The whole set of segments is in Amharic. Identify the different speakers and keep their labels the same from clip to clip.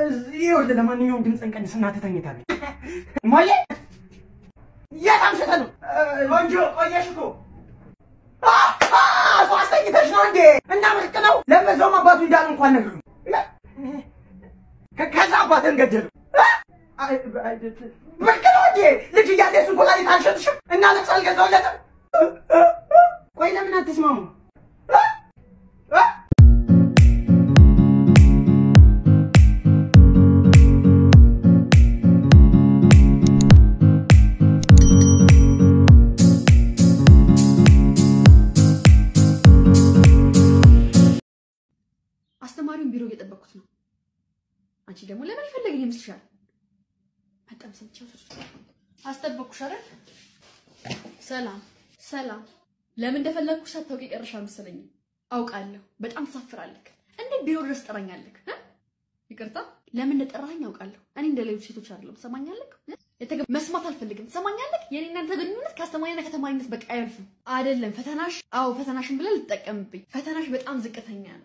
Speaker 1: ይኸውልህ ለማንኛውም ድምፅህን ቀንስ፣ እናትህ ተኝታለች። እማዬ የት አምሽተህ ነው? ቆንጆ ቆየሽ እኮ እሷ አስተኝተሽ ነው እንዴ? እና ምርቅ ነው። ለበዛውም አባቱ እንዳሉ እንኳን ነግሩ። ከዛ አባትህን ገደሉ። ብርቅ ነው እንዴ? ልጅ እያለ እሱን ኮላሊት አልሸጥሽም እና ልብስ አልገዛሁለትም። ቆይ ለምን አትስማሙ?
Speaker 2: አስተማሪውን ቢሮ እየጠበቅኩት ነው። አንቺ ደግሞ ለምን የፈለገኝ ይመስልሻል? በጣም ሰምቼው አስጠበቅኩሽ አይደል? ሰላም ሰላም። ለምን እንደፈለግኩሽ ሳታውቂ ቀረሽ አልመሰለኝም። አውቃለሁ። በጣም ትሳፍራለህ። እንዴት ቢሮ ድረስ ጠራኛለህ? እ? ይቅርታ፣ ለምን እንደጠራኸኝ አውቃለሁ። እኔ እንደ ሌሎች ሴቶች አይደለም። ትሰማኛለህ? የተገ- መስማት አልፈልግም። ትሰማኛለህ? የኔ እናንተ ግንኙነት ከአስተማሪና ከተማሪነት በቃ አያልፍም። አይደለም ፈተናሽ፣ አዎ ፈተናሽን ብለህ ልትጠቀምብኝ። ፈተናሽ በጣም ዝቅተኛ ነው።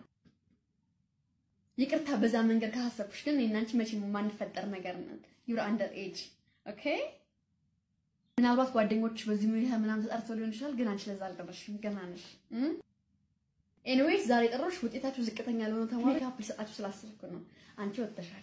Speaker 2: ይቅርታ በዛ መንገድ ካሳሰብኩሽ፣ ግን እኔና አንቺ መቼም የማንፈጠር ነገር ነን። ዩር አንደር ኤጅ ኦኬ። ምናልባት ጓደኞች በዚህ ሁኔታ ምናምን ተጠርተው ሊሆን ይችላል፣ ግን አንቺ ለዛ አልደረስሽም። ገና ነሽ። ኤኒዌይስ ዛሬ የጠራሁሽ ውጤታችሁ ዝቅተኛ ለሆነ ተማሪ ሜካፕ ልሰጣችሁ ስላሰብኩ ነው። አንቺ ወጥተሻል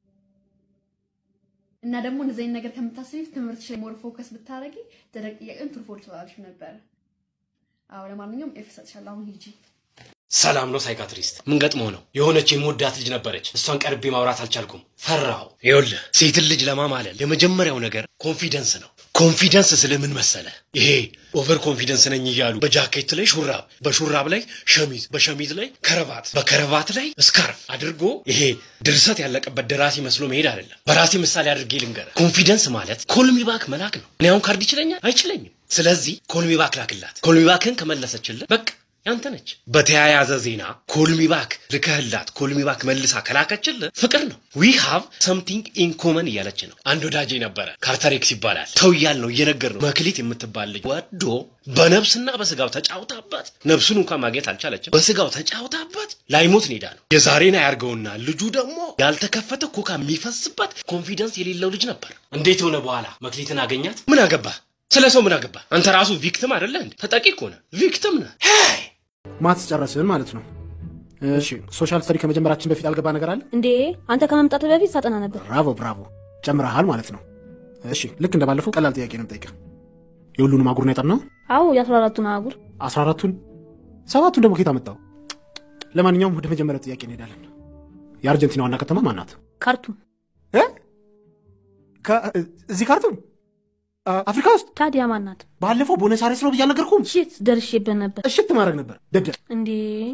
Speaker 2: እና ደግሞ እንደዚህ አይነት ነገር ከምታስቢ ትምህርትሽ ላይ ሞር ፎከስ ብታደርጊ ደረቅ ጥያቄን ትሩፎል ትባልሽ ነበረ። አዎ ለማንኛውም ኤፍ እሰጥሻለሁ። አሁን ሂጂ።
Speaker 3: ሰላም ነው ሳይካትሪስት። ምን ገጥሞ ነው? የሆነች የምወዳት ልጅ ነበረች። እሷን ቀርቤ ማውራት አልቻልኩም፣ ፈራሁ። ይኸውልህ ሴትን ልጅ ለማማለል የመጀመሪያው ነገር ኮንፊደንስ ነው። ኮንፊደንስ ስለምን መሰለ? ይሄ ኦቨር ኮንፊደንስ ነኝ እያሉ በጃኬት ላይ ሹራብ፣ በሹራብ ላይ ሸሚዝ፣ በሸሚዝ ላይ ከረባት፣ በከረባት ላይ ስካርፍ አድርጎ ይሄ ድርሰት ያለቀበት ደራሲ መስሎ መሄድ አይደለም። በራሴ ምሳሌ አድርጌ ልንገርህ። ኮንፊደንስ ማለት ኮልሚባክ መላክ ነው። እኔ አሁን ካርድ ይችለኛል? አይችለኝም። ስለዚህ ኮልሚባክ ላክላት። ኮልሚባክን ከመለሰችልህ በቃ ያንተ ነች። በተያያዘ ዜና ኮልሚባክ ልከህላት ኮልሚባክ መልሳ ከላከችልህ ፍቅር ነው። ዊ ሃቭ ሰምቲንግ ኢን ኮመን እያለች ነው። አንድ ወዳጄ ነበረ ካርተሬክስ ይባላል። ተው እያል ነው እየነገር ነው። መክሊት የምትባል ልጅ ወዶ በነብስና በስጋው ተጫውታበት ነብሱን እንኳን ማግኘት አልቻለችም። በስጋው ተጫውታበት ላይሞት ኔዳ ነው። የዛሬን አያርገውና ልጁ ደግሞ ያልተከፈተ ኮካ የሚፈስበት ኮንፊደንስ የሌለው ልጅ ነበር። እንዴት ሆነ በኋላ መክሊትን አገኛት? ምን አገባ? ስለ ሰው ምን አገባ? አንተ ራሱ ቪክቲም አይደለ እንዴ? ተጠቂ እኮ ነህ፣ ቪክቲም ነህ። ሄይ
Speaker 4: ማትስ ጨረስን ማለት ነው። እሺ ሶሻል ስተዲ ከመጀመራችን በፊት አልገባ ነገር አለ?
Speaker 5: እንዴ አንተ ከመምጣት በፊት ሳጠና ነበር።
Speaker 4: ብራቮ ብራቮ፣ ጨምረሃል ማለት ነው። እሺ ልክ እንደባለፈው ቀላል ጥያቄ ነው የምጠይቅህ። የሁሉንም አህጉር ነው ያጠናው?
Speaker 5: አዎ የአስራ አራቱን አህጉር
Speaker 4: አስራ አራቱን ሰባቱን ደግሞ ከየት አመጣው? ለማንኛውም ወደ መጀመሪያው ጥያቄ እንሄዳለን። የአርጀንቲና ዋና ከተማ ማን ናት?
Speaker 5: ካርቱም።
Speaker 4: እ? ከ- እዚህ ካርቱም አ- አፍሪካ ውስጥ
Speaker 5: ታዲያ ማን ናት?
Speaker 4: ባለፈው ቦነስ አይረስ ነው ብዬ አልነገርኩም?
Speaker 5: ሽት ደርሼበት ነበር።
Speaker 4: እሽት ማድረግ ነበር ደደብ።
Speaker 5: እንዴ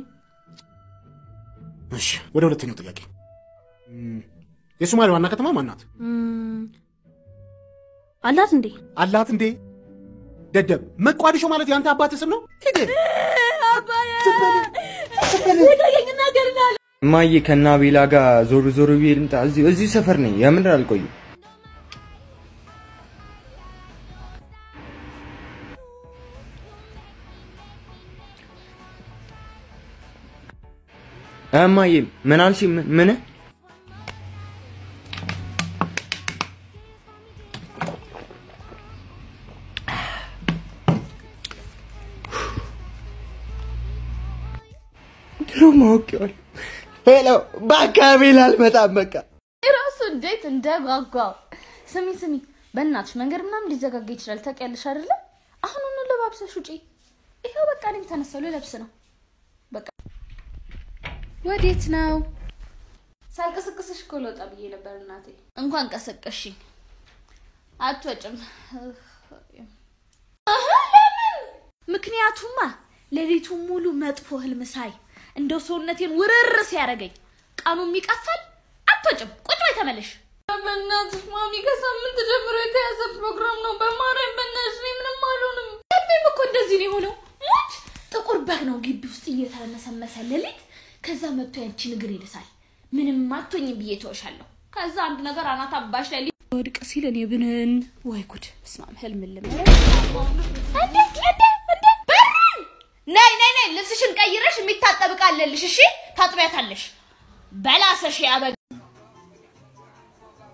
Speaker 4: እሺ ወደ ሁለተኛው ጥያቄ እም፣ የሶማሌ ዋና ከተማ ማን ናት?
Speaker 5: እም፣ አላት እንዴ?
Speaker 4: አላት እንዴ? ደደብ መቋዲሾ ማለት የአንተ አባት ስም ነው? ሂድ
Speaker 6: እማዬ ከናቤላ ጋር ዞር ዞር ብዬ ልምጣ። እዚሁ እዚሁ ሰፈር ነኝ። የምር አልቆይም። እማዬ ምን አልሽ? ምን- ምን ድሮ ማወቂዋለሁ። ሄሎ በአካባቢ ላልመጣም በቃ
Speaker 7: ራሱ እንዴት እንደጓጓው። ስሚ ስሚ፣ በእናትሽ መንገድ ምናምን ሊዘጋጋ ይችላል ታውቂያለሽ አይደለ? አሁኑኑ ለባብሰሽ ውጪ። ይኸው በቃ እኔም ተነሳሁ ልለብስ ነው። በቃ ወዴት ነው? ሳልቀሰቅስሽ እኮ ልወጣ ብዬ ነበር እናቴ። እንኳን ቀሰቀሽኝ። አትወጭም። አሀ፣ ለምን? ምክንያቱማ ሌሊቱን ሙሉ መጥፎ ህልም ሳይ እንደው ሰውነቴን ውርር ሲያደርገኝ ቀኑ የሚቀፋል። አትወጭም፣ ቁጭ በይ ተመለሽ። በእናትሽ ማሚ ከሳምንት ጀምሮ የተያዘ ፕሮግራም ነው። በማርያም በእናትሽ እኔ ምንም አልሆንም። ህልሜም እኮ እንደዚህ ነው የሆነው። ሞች ጥቁር በግ ነው ግቢ ውስጥ እየተመሰመሰ ሌሊት። ከዛ መጥቶ ያንቺን እግር ይልሳል። ምንም አትሆኝም ብዬ ተወሻለሁ። ከዛ አንድ ነገር አናት አባሽ ላይ ወድቅ ሲል እኔ ብንን ወይ ጉድ! በስመ አብ ህልም ልመረ እንዴ እንዴ እንዴ በሩን ነይ ነይ ነይ ልብስሽን ቀይረሽ የሚታጠብ ዕቃ አለልሽ። እሺ ታጥቢያታለሽ። በላሰሽ ያበ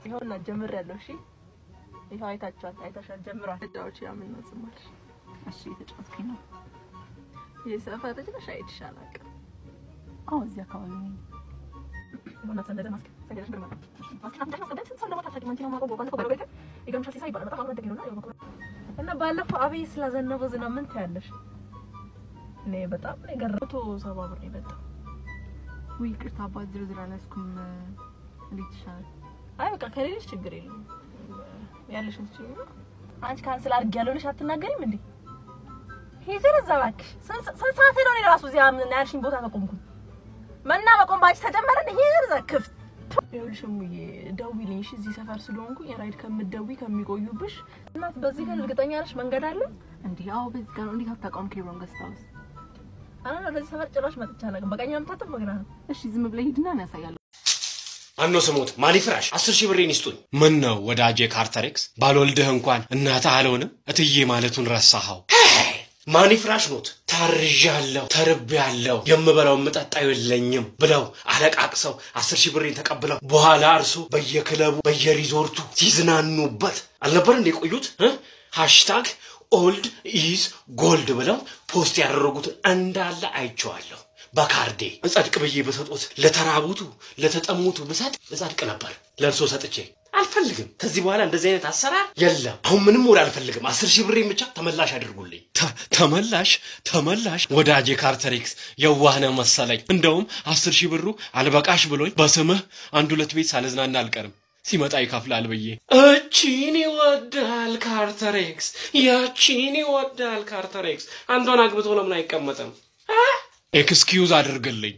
Speaker 8: ይኸውና ጀምሬያለሁ። እሺ ይኸው አይታችኋት አይታሻል። ጀምሯል። ተጫዎች ያምን ነው ዝማልሽ። እሺ የተጫወትኩኝ ነው። ይህ ሰፈር ልጅ ነሽ? አይቼሽ አላውቅም። አዎ እዚህ አካባቢ ነኝ። ይኸውና ሰንደደ ማስክ ሰንደደሽ ግርማ ነው። ማስክ አንተሽ ማስክ ስንት ሰው እንደሞታ ማንቺ ነው ማቆም ባለፈው ባለቤት የገምሻ ሲሳይ ይባላል። በጣም አግረደግ ነውና ይኸው እና ባለፈው አብይ ስላዘነበው ዝናብ ምን ትያለሽ? እኔ በጣም ነው የገረመኝ። መቶ ሰባ ብር ነው የመጣው። ውይ ይቅርታ አባት ዝርዝር አልያዝኩም። እንዴት ይሻላል? አይ በቃ ከሌለሽ ችግር የለም ያለሽን ትችይ ነው። አንቺ ካንስል አድርጌያለሁ ብለሽ አትናገሪም እንዴ? ሂጂ እዛ እባክሽ። ስንት ስንት ሰዓት ነው እኔ ራሱ እዚያ ምን ያልሽኝ ቦታ ተቆምኩኝ። መና መቆም ባንቺ ተጀመረ እንዴ? ሂጂ እዛ ክፍት ይኸውልሽ እሙዬ ደውዪልኝ እሺ። እዚህ ሰፈር ስለሆንኩኝ የራይድ ከምትደውይ ከሚቆዩብሽ እናት በዚህ ግን እርግጠኛ ነሽ መንገድ አለ እንዴ? አዎ በዚህ ጋር ነው። እንዴት አታውቀውም? ኬብሮን ገስት ሃውስ አና ለዚህ ሰፈር ጭራሽ መጥቻ አላውቅም። በቀኝ አምታተም በግራ ነው። እሺ ዝም ብለህ ሂድና ነው ያሳያለሁ።
Speaker 3: አኖ ስሞት ማሊ ፍራሽ አስር ሺህ ብሬን ይስጡኝ። ምን ነው ወዳጄ ካርተሬክስ ባልወልድህ እንኳን እናትህ አልሆንም እትዬ ማለቱን ረሳኸው። ማኒ ፍራሽ ኖት ታርዣለሁ፣ ተርቤያለሁ፣ የምበላው የምጠጣው የለኝም ብለው አለቃቅሰው አስር ሺህ ብሬን ተቀብለው በኋላ እርሶ በየክለቡ በየሪዞርቱ ሲዝናኑበት አልነበር እንደ የቆዩት? ሃሽታግ ኦልድ ኢዝ ጎልድ ብለው ፖስት ያደረጉትን እንዳለ አይቼዋለሁ። በካርዴ እጸድቅ ብዬ በሰጦት ለተራቡቱ ለተጠሙቱ ብሰጥ እጸድቅ ነበር። ለእርሶ ሰጥቼ አልፈልግም። ከዚህ በኋላ እንደዚህ አይነት አሰራር የለም። አሁን ምንም ወደ አልፈልግም። አስር ሺህ ብሬን ብቻ ተመላሽ አድርጉልኝ። ተ- ተመላሽ ተመላሽ። ወዳጄ ካርተሬክስ የዋህነ መሰለኝ። እንደውም አስር ሺህ ብሩ አልበቃሽ ብሎኝ በስምህ አንድ ሁለት ቤት ሳልዝናና አልቀርም ሲመጣ ይከፍላል ብዬ እቺን ይወዳል ካርተሬክስ፣ ያቺን ይወዳል ካርተሬክስ። አንዷን አግብቶ ለምን አይቀመጥም? ኤክስኪዩዝ አድርግልኝ።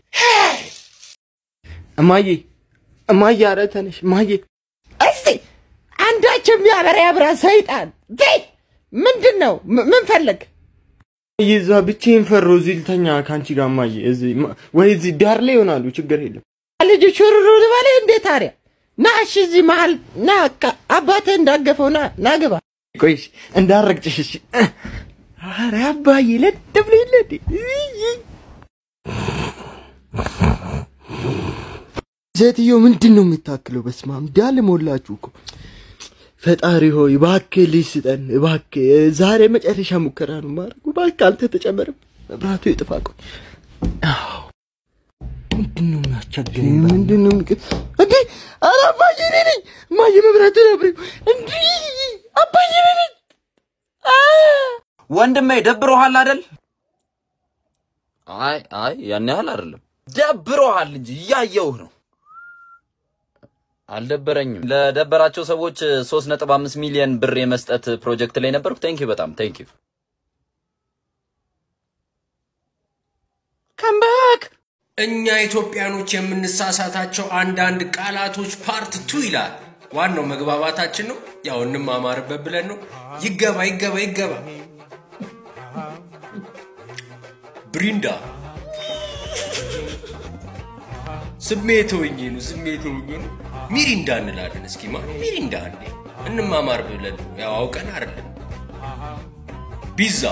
Speaker 6: እማዬ እማዬ፣ ኧረ ተነሽ እማዬ። እስቲ አንዳቸው የሚያበራ ያብራ ሰይጣን በይ። ምንድን ነው ም- ምን ፈለግ? እዛ ብቻዬን ፈራሁ። እዚህ ልተኛ ከአንቺ ጋር እማዬ። እዚህ ማ- ወይ እዚህ ዳር ላይ ይሆናሉ። ችግር የለም። ልጅ ሹሩሩ ልበለ እንዴ ታዲያ ና እሺ፣ እዚህ መሀል ና ካ- አባትህ እንዳገፈው ና ና ግባ። ቆይ እሺ፣ እንዳረግጭሽ እሺ። ኧረ አባዬ ለጥ ብሎ የለ እንዴ? እይ። ሴትዮ ምንድን ነው የምታክለው? በስመ አብ እንዳለ ሞላችሁ እኮ። ፈጣሪ ሆይ እባክህ ልጅ ስጠን እባክህ። ዛሬ መጨረሻ ሙከራ ነው ማድረጉ። እባክህ አንተ ተጨመርም መብራቱ ይጥፋ። ቆይ አዎ፣ ምንድን ነው የሚያስቸግረኝ? ምንድን ነው የሚቀ እንዴ? ኧረ አባዬ እኔ ነኝ እማዬ፣ መብራቱ ነብሬው እንዴ! አባዬ እኔ ነኝ። አ!
Speaker 9: ወንድሜ ደብሮሃል አይደል? አይ አይ ያን ያህል አይደለም። ደብሮሃል እንጂ እያየውህ ነው። አልደበረኝም። ለደበራቸው ሰዎች 3.5 ሚሊዮን ብር የመስጠት ፕሮጀክት ላይ ነበርኩ። ቴንክ ዩ በጣም ቴንክ ዩ።
Speaker 3: ከምባክ እኛ ኢትዮጵያኖች የምንሳሳታቸው አንዳንድ ቃላቶች ፓርት ቱ ይላል። ዋናው መግባባታችን ነው። ያው እንማማርበት ብለን ነው። ይገባ ይገባ ይገባ። ብሪንዳ ስሜት ሆኜ ነው ስሜት ሆኜ ነው። ሚሪንዳ እንላለን። እስኪ ማ ሚሪንዳ እንዴ እንማማር ብለን ነው። ያው አውቀን አይደለም። ቢዛ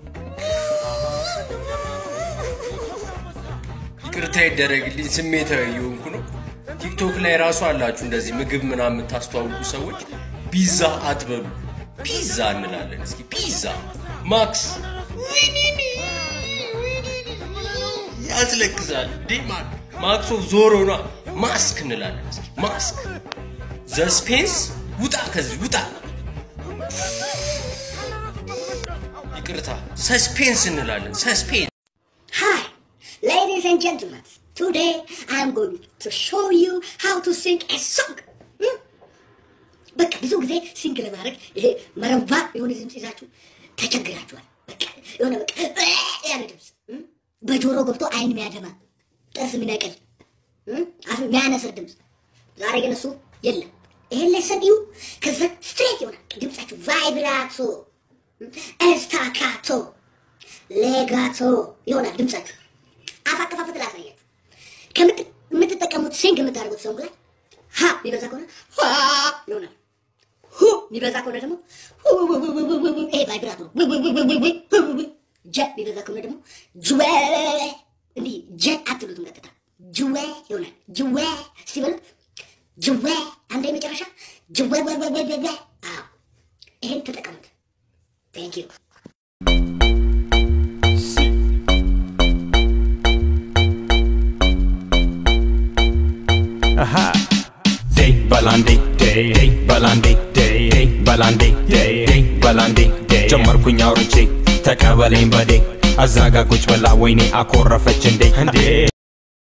Speaker 3: ይቅርታ ይደረግልኝ፣ ስሜታዊ የሆንኩ ነው። ቲክቶክ ላይ ራሱ አላችሁ እንደዚህ ምግብ ምናምን የምታስተዋውቁ ሰዎች ፒዛ አትበሉ፣ ፒዛ እንላለን። እስኪ ፒዛ ማክስ ያስለቅሳል እንዴ ማ- ማክሶ ዞሮ ኗ ማስክ እንላለን። እስኪ ማስክ ዘስፔንስ ውጣ፣ ከዚህ ውጣ። ይቅርታ ሰስፔንስ እንላለን። ሰስፔንስ
Speaker 10: Hi, ladies and gentlemen. Today I'm going to show you how to sing a song. Hmm? በቃ ብዙ ጊዜ ሲንግ ለማድረግ ይሄ መረባ የሆነ ድምፅ ይዛችሁ ተቸግራችኋል። በቃ የሆነ በቃ ያለ ድምፅ hmm? በጆሮ ገብቶ አይን የሚያደማ ጥርስ የሚነቅል hmm? አፍ የሚያነስር ድምፅ። ዛሬ ግን እሱ የለም። ይሄን ሌሰን እዩ። ከዛ ስትሬት ይሆናል ድምፃችሁ ቫይብራቶ፣ ኤስታካቶ ሌጋቶ ይሆናል ድምጻችሁ። አፍ አከፋፈት ላሳያችሁ። ከምት- የምትጠቀሙት ሲንግ የምታደርጉት ሰው ላይ ሀ የሚበዛ ከሆነ ሀ ይሆናል። ሁ የሚበዛ ከሆነ ደግሞ ሁ ሁ ሁ ሁ ሁ ሁ ሁ ይሄ ቫይብራቶ ነው። ው ው ው ው ው ው ው ው። ጀ የሚበዛ ከሆነ ደግሞ ጅዌ እንዲህ ጀ አትሉትም፣ ቀጥታ ጅዌ ይሆናል። ጅዌ እስቲ በሉት ጅዌ። አንዴ መጨረሻ ጅወወወወወ አዎ ይሄን ተጠቀሙት። ቴንክ ዩ
Speaker 11: Aha. Day balandi day day balandi day day balandi day day balandi day ጀመርኩኝ አውርቼ ተቀበለኝ በዴ አዛጋ ቁጭ ብላ ወይኔ አኮረፈች እንዴ እንዴ